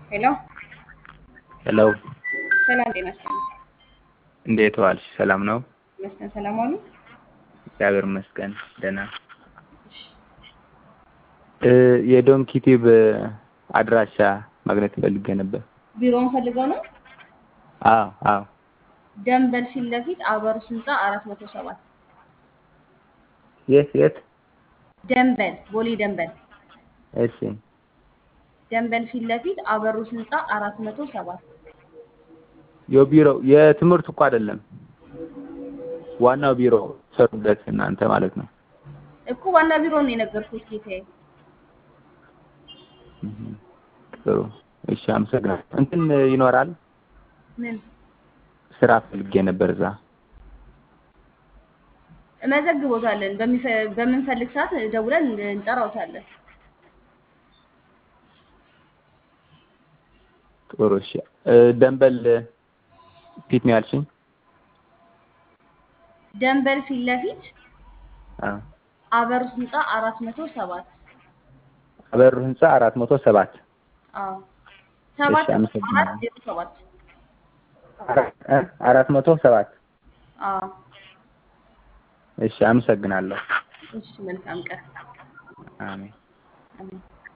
ሄሎ ሄሎ ሰላም ጤና ይስጥልኝ። እንዴት ዋልሽ? ሰላም ነው? ይመስገን ሰላም ዋሉ። እግዚአብሔር ይመስገን ደህና። እ የዶም ኪቲብ አድራሻ ማግኘት ፈልጌ ነበር። ቢሮውን ፈልገው ነው? አዎ አዎ። ደንበል ፊት ለፊት አበሩስ ህንፃ አራት መቶ ሰባት የት የት? ደንበል ቦሌ ደንበል እሺ ደንበል ፊት ለፊት አበሩስ ህንፃ አራት መቶ ሰባት የቢሮው የትምህርት እኮ አይደለም ዋናው ቢሮ ሰሩበት እናንተ ማለት ነው። እኮ ዋና ቢሮ ነው የነገርኩት ጌታዬ። እህ፣ ጥሩ እሺ፣ አመሰግናለሁ። እንትን ይኖራል ምን ስራ ፈልጌ ነበር እዛ። እመዘግቦታለን። በሚፈ- በምንፈልግ ሰዓት ደውለን እንጠራውታለን። ጥሩ እሺ። እ ደንበል ፊት ነው ያልሽኝ? ደንበል ፊት ለፊት አዎ። አበሩስ ህንፃ አራት መቶ ሰባት አበሩ ህንፃ አራት መቶ ሰባት አዎ ሰባት እሺ፣ አመሰግናለሁ። አራት ዜሮ ሰባት አራት እ አራት መቶ ሰባት አዎ እሺ፣ አመሰግናለሁ። እሺ መልካም ቀን አሜን። አሜን